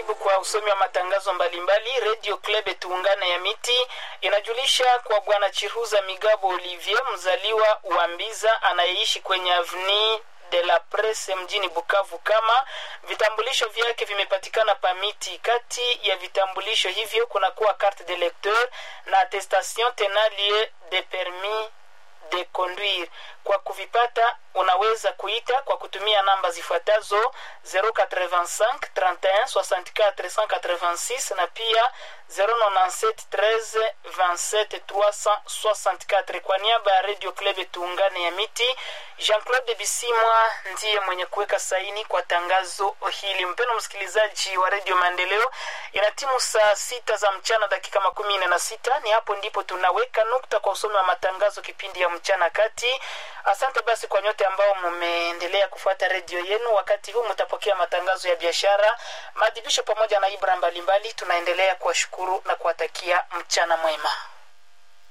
karibu kwa usomi wa matangazo mbalimbali. Radio Club Tuungane ya Miti inajulisha kwa bwana Chiruza Migabo Olivier, mzaliwa wa Mbiza anayeishi kwenye avni de la Presse mjini Bukavu, kama vitambulisho vyake vimepatikana pamiti. Kati ya vitambulisho hivyo kunakuwa carte de lecteur na attestation tenalie de permis de conduire. Kwa kuvipata unaweza kuita kwa kutumia namba zifuatazo 085 31 64 186 na pia 097 13 27 364. Kwa niaba ya Radio Club Tuungane ya Miti, Jean-Claude Bisimwa ndiye mwenye kuweka saini kwa tangazo hili. Mpendo msikilizaji wa Radio Maendeleo, ina timu saa sita za mchana dakika makumi nne na sita. Ni hapo ndipo tunaweka nukta kwa usomi wa matangazo kipindi ya mchana kati. Asante basi kwa nyote ambao mmeendelea kufuata redio yenu. Wakati huu mtapokea matangazo ya biashara, maadhibisho pamoja na ibra mbalimbali. Tunaendelea kuwashukuru na kuwatakia mchana mwema.